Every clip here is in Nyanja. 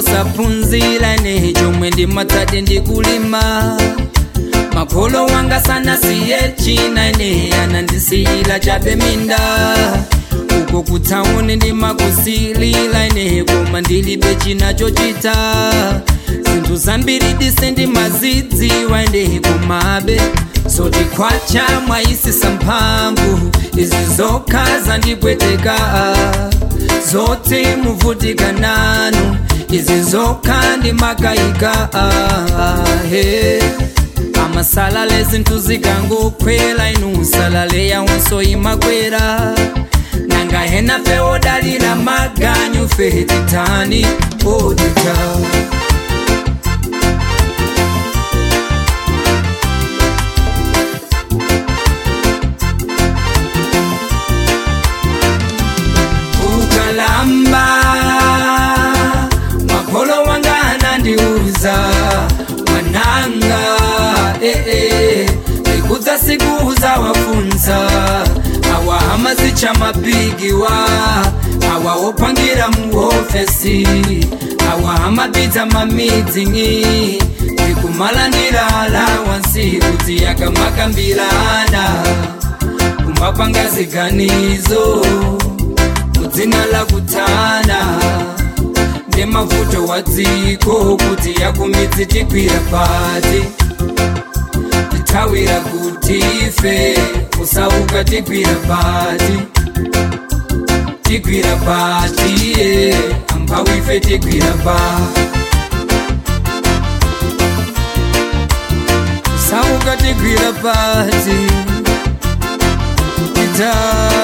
osaphunzira ine chomwe ndimatsati ndikulima makolo wanga sanasiye china ine anandisiyira chabe minda uko kutsauni ndimakusilila ine koma ndilibe china chochita zinthu zambiri dise ndimazidziwa ine komabe zoti khwacha mwayisisa mphamvu izi zokha zandipweteka zoti muvutika nanu izi zokha ndimakayika he amasalale zinthu zikangokhwela inu salale yawonso imakwera nanga hena fe odalira maganyu fe titani odita ukalamba makolo wanga anandiuza mwananga eh, eh, ikudza siku za wafunza awa hamazicha mabigiwa awa opangira muofesi awa hamapidza mamidzingi ndikumalandira alawansi kuti yakamakambirana kumapanga ziganizo mudzina lakutana ndemavuto wa dziko kuti yakumidzi tigwira pati tithawira kuti ife kusauka tigwira pati tigwira pati ye amphawi ife tigwira pa kusauka tigwira pati tita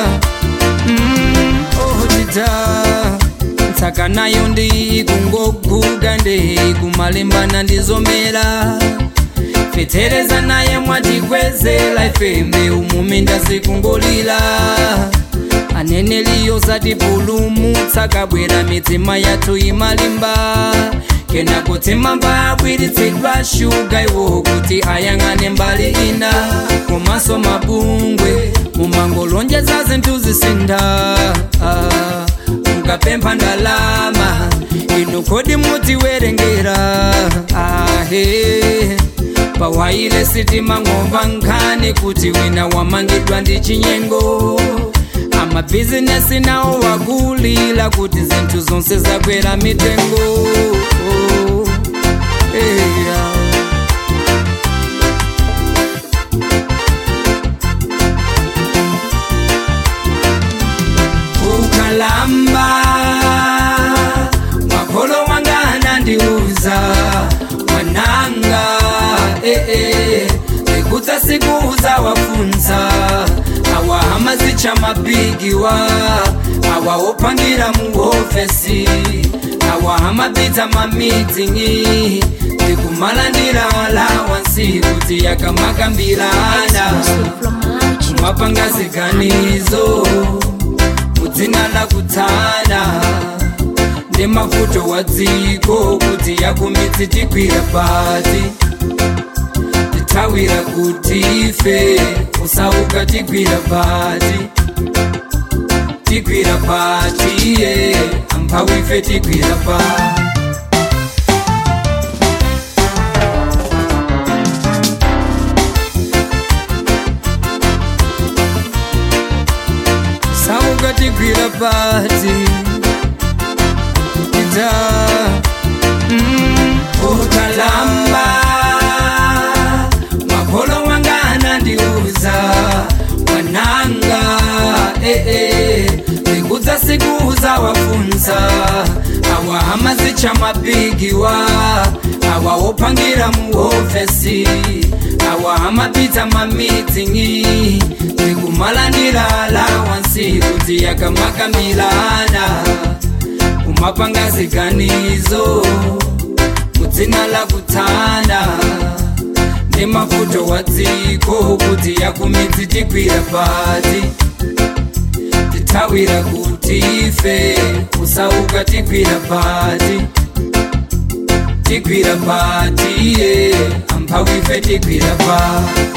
mm, oh tita ntsaka nayo ndikungoguga ndikumalimbana ndizomera fetereza naye mwatikwezela ifembe umuminda zikungolira aneneliyo zatipulumutsa kabwera mitima yathu imalimba kena kuti mamba abwiritsidwa shuga iwo kuti ayang'ane mbali ina komanso mabungwe mumangolonjeza zinthu zisinda ah, mukapempha ndalama inu kodi mutiwerengera ahe pawaile sitima ng'omba nkhani kuti wina wamangidwa ndi chinyengo amabhizinesi nawo wakulila kuti zinthu zonse zakwera mitengo oh, yeah. ukalamba makolo wanga anandiuza mwananga eh, eh, ikudza siku za wafunza awa hamazicha mabigiwa awa opangira muofesi awa hamapidza mamidzingi ndikumalandira alawansi kuti yakamakambirana kumapanga ziganizo mudzina lakutsana ndemavuto wa dziko kuti yakumidzi tigwira pati tithawira kuti ife kusauka tigwira pati tigwira pati ye amphawi ife tigwira pati sauka tigwira pati ita mm, ukalamba makolo wanga anandiuza mwananga eh, eh, ikudza siku za wafunza awa hamazicha mabigiwa awa opangira muofesi awa hamapidza mamidzingi ndikumalandira alawansi kuti yakamakambirana kumapanga ziganizo mudzina lakutsana ndemavuto wa dziko kuti yakumidzi tigwira pati tithawira kuti ife kusauka tigwira pati tigwira pati ye amphawi ife tigwira pati